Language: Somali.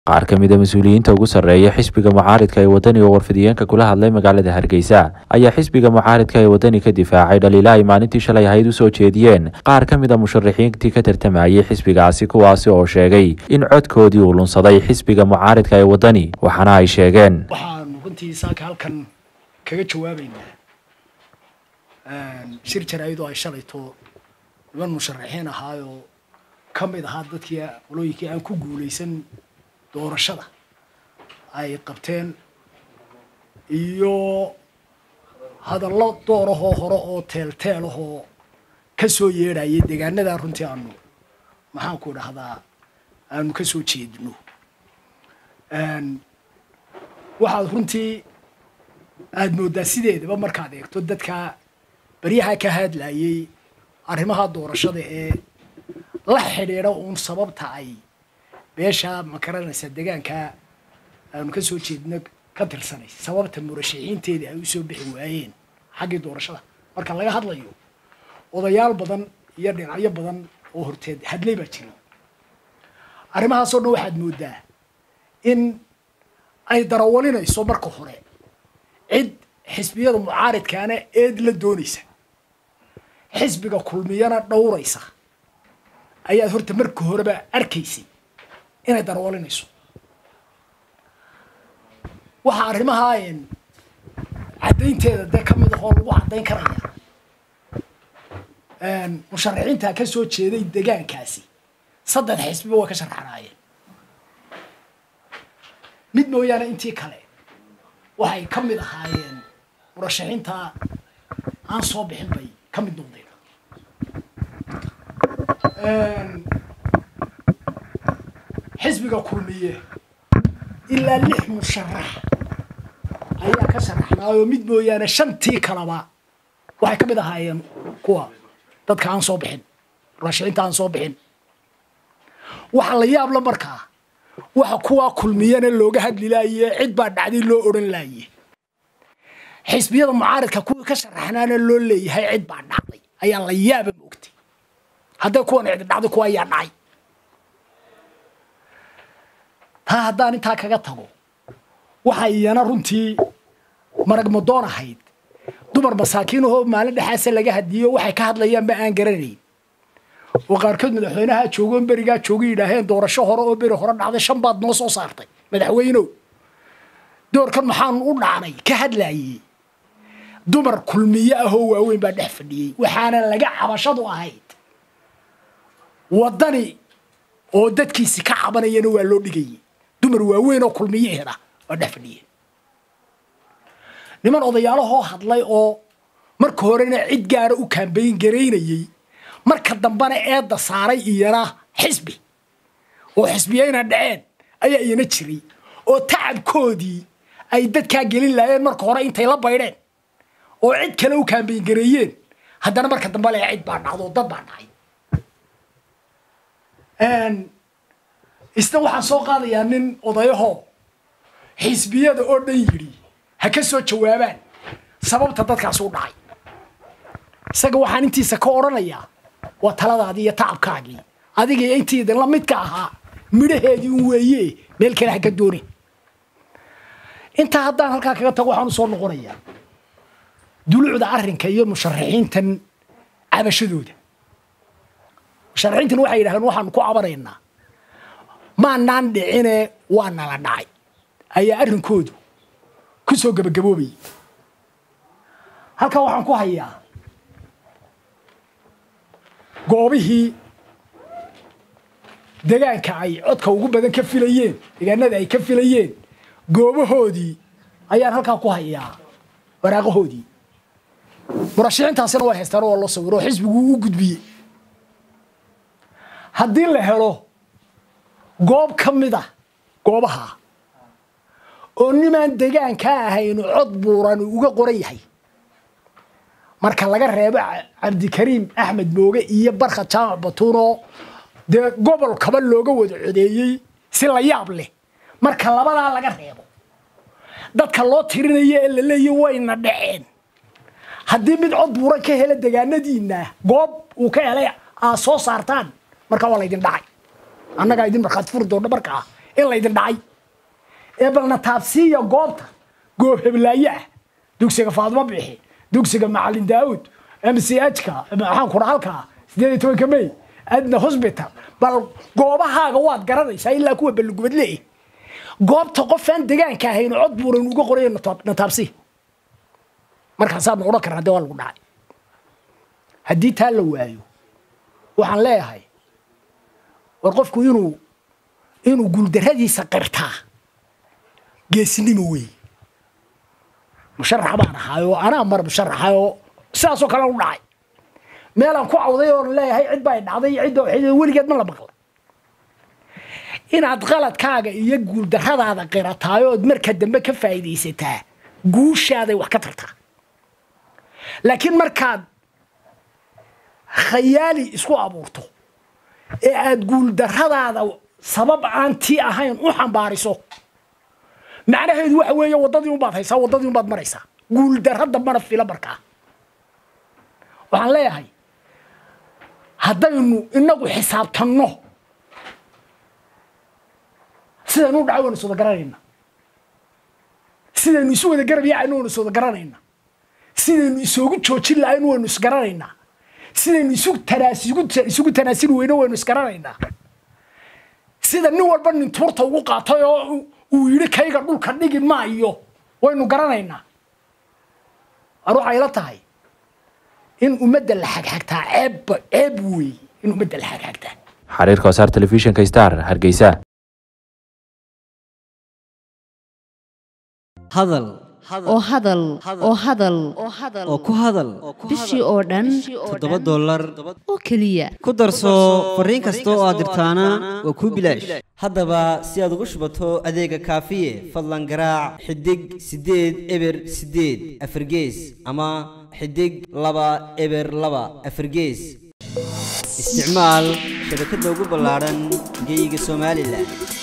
qaar ka mid a mas-uuliyiinta ugu sarreeya xisbiga mucaaridka ee wadani oo warfidiyeenka kula hadlay magaalada hargeysa ayaa xisbiga mucaaridka ee wadani ka difaacay dhaliila ay maalintii shalay ahayd u soo jeediyeen qaar ka mid a musharaxiintii ka tartamayay xisbigaasi kuwaasi oo sheegay in codkoodii uu lunsaday xisbiga mucaaridka ee wadani waxaana ay sheegeen waxaanu runtii saaka halkan kaga jawaabaynaa shir jaraa'idoo ay shalayto niman musharaxiin ahaayoo ka mid ahaa dadkii qolooyinkii aan ku guulaysan doorashada ay qabteen iyo hadallo doorahoo hore oo teelteelahoo ka soo yeedhayay deegaanadaa runtii aanu maxaanku dhahdaa aanu ka soo jeedino waxaad runtii aada mooddaa sideedaba markaad eegto dadka baryaha ka hadlayay arrimaha doorashada ee la xidhiidha uun sababta ay beesha makaranaysa deegaanka aanu ka soo jeedno ka tirsanay sababta murashaxiinteedii ay usoo bixi waayeen xaggii doorashada marka laga hadlayo odayaal badan iyo dhinacyo badan oo horteed hadlay baa jiray arrimahaasoo dhan waxaad mooddaa in ay darawalinayso marka hore cid xisbiyada mucaaridkaana eed la doonaysa xisbiga kulmiyana dhowraysa ayaad horta marka horeba arkaysay inay darawalinayso waxaa arrimaha caddaynteeda dee ka mid ahoo lagu caddayn karaya musharaxiinta ka soo jeeday degaankaasi saddex xisbiba way ka sharxanaayeen mid mooyaane intii kale waxay ka mid ahaayeen murashaxiinta aan soo bixin bay ka mid noqdeen xisbiga kulmiye ilaa lix musharax ayaa ka sharaxnaayoo mid mooyaane shantii kaleba waxay ka mid ahaayeen kuwa dadka aan soo bixin murashaxiinta aan soo bixin waxaa la yaabla markaa waxa kuwaa kulmiyana looga hadli laaye cid baa dhacday loo odhan laaye xisbiyada mucaaridka kuwii ka sharaxnaana loo leeyahay cid baa dhacday ayaa la yaaba moogtay hadday kuwan cidi dhacday kuwa ayaa dhacay taa haddaan intaa kaga tago waxa iyana runtii maragmadoon ahayd dumar masaakiinahoo maalin dhexaasa laga hadiyo waxay ka hadlayaanba aan garanayn oo qaarkood madaxweynaha joogoon berigaa jooga yidhaaheen doorasho hore oo beri hore dhacday shan baad noo soo saartay madaxweynow doorkan maxaanu u dhacnay ka hadlaayey dumar kulmiye ahoo waaweyn baa dhex fadhiyey waxaana laga cabashadu ahayd waddani oo dadkiisi ka cabanayana waa loo dhigayay dumar waaweyn oo kulmiyeheeda waa dhex fadhiyeen niman odayaalahoo hadlay oo marka horena cid gaara u kaambayn garaynayey marka dambena eedda saaray iyana xisbi oo xisbiyayna dhaceen ayaa iyana jiray oo tacabkoodii ay dadkaa gelin laayeen marka hore intay la baydheen oo cid kale u kaambayn gareeyeen haddana marka dambe le cid baa dhacdo dad baa dhacay isna waxaan soo qaadayaa nin odayaho xisbiyada oo dhan yidhi ha ka soo jawaabaan sababta dadkaas u dhacay isaga waxaan intiisa ka odhanayaa waa taladaadii iyo tacabkaagii adiga intiida la midka ahaa midhaheedii un weeye meel kale ha ka doonin intaa haddaan halkaa kaga tago waxaan u soo noqonayaa dulucda arrinka iyo musharaxiintan cabashadooda musharaxiintan waxay yidhahdeen waxaanu ku cabanaynaa maanaan dhicine waa nala dhacay ayaa arrinkoodu ku soo gebagaboobayay halkaa waxaan ku hayaa goobihii degaanka ay codka ugu badan ka filayeen deegaanada ay ka filayeen goobahoodii ayaan halkaa ku hayaa waraaqahoodii murashaxiintaasina waa haystaan waa loo sawiro oo xisbiguu u gudbiyey haddii la helo goob ka mid a goobaha oo nimaan degaankaa ahaynu cod buuran uga qoran yahay marka laga reebo cabdikariim axmed mooge iyo barka jaamac batuunoo dee gobol kaba looga wada codeeyey si la yaab leh marka labadaa laga reebo dadka loo tirinayo ee la leeya wayna dhaceen haddii mid cod buuran ka hela degaanadiina goob uu ka helay aad soo saartaan markaa waa laydin dhacay annagaa idin markhaati furi doona markaa in laydin dhacay ee balna taabsiiya goobta goob heblaaye ah dugsiga faadimo bixi dugsiga macalin daawud mchka maxaan kura halkaa sideed iyo tobanka may adna hosbital bal goobahaaga waad garanaysaa ilaa kuwa ballugubad leeh goobta qofaan degaanka ahayn cod buuran uga qoray na taabsi markaasaadna odhan karna hadee waa lagu dhacay haddii taa la waayo waxaan leeyahay war qofku inuu inuu guuldarradiisa qirtaa geesinimo wey musharax baan ahaayoo anaa mar musharaxayoo sidaasoo kale u dhacay meelaan ku cawday oon leeyahay cid baa dhacday cidda weligeed ma la maqla inaad qaladkaaga iyo guuldarradaada qirataay ood marka dambe ka faa'iidaysataa guushaaday wax ka tartaa laakiin markaad khayaali isku abuurto ee aad guuldarradaada sabab aan tii ahayn u xambaariso macnaheedu waxa weeye waddadii unbaad haysaa waddadii unbaad maraysaa guuldarra dambana fila markaa waxaan leeyahay haddaynu inagu xisaabtanno sidaynu u dhacay waynu is wada garanayna sidaynu isu wada garab yaacayno waynu is wada garanayna sidaynu isoogu joojin lahayno waynu isgaranaynaa sidaynu isu tanaas isugu tanaasili weyno waynu isgaranaynaa sida nin walba nin tuurta ugu qaatay oo uu yidhi kayga dhulka dhigi maayo waynu garanaynaa war waxay la tahay in ummadda la xagxagtaa ceebba ceeb weey in ummadda la xagxagtaa xariirka wasaar telefishinka star hargeysa hadal oo hadal oo hadal oo ku hadal bishii oo dhan toddoba dollar oo keliya ku darso fariin kasta oo aad dirtaana waa kuu bilaash haddaba si aad ugu shubato adeega kaafiye fadlan garaac xidig siddeed eber siddeed afargees ama xidig laba eber laba afargees isticmaal shabakadda ugu ballaadhan geyga somalilan